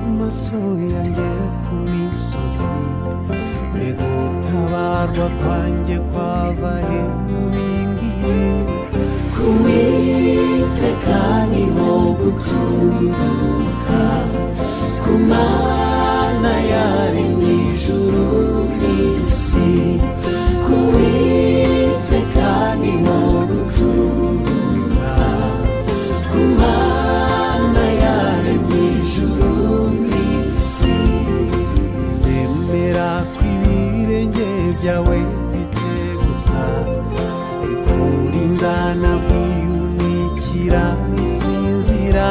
amasohoye ku misozi mbega ubutabarwa kwanjye kwava he mubimbwiye ku witeka niho guturuka ku mana yari mu ijuru n'isi ku witeka niho guturuka ku mana yari mu ijuru n'isi zemera ko ibirenge byawe biteguza ariko urindana bwiyunikira ntisinzira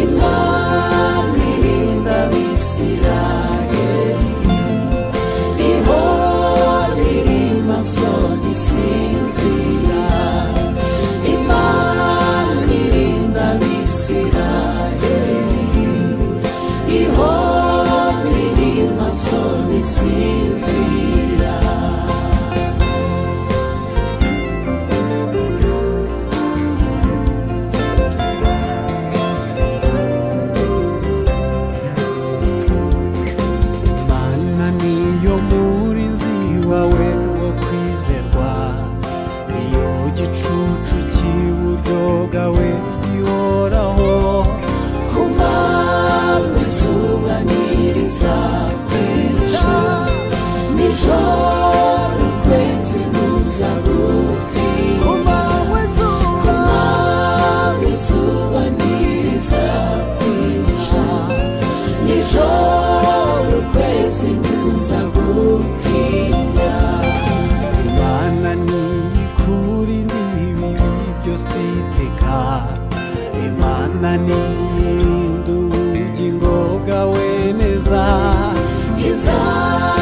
Imana irinda abisirayeli ihora iri maso isinzira Imana irinda abisirayeli ihora iri maso isinzira mana niyo murinzi wawe wo kwizerwa niyo gicucu cy'iburyo bwawe gihoraho ku manywa izuba ntirizakwinjira nijoro ukwezi ntuza ku gutinda manywa ku zuba manywa izuba ntirizakwinjira nijoro ukwezi ntuza gutinda imana niyikurinde ibibi byose iteka imana niyirinde ubugingo bwawe neza izaba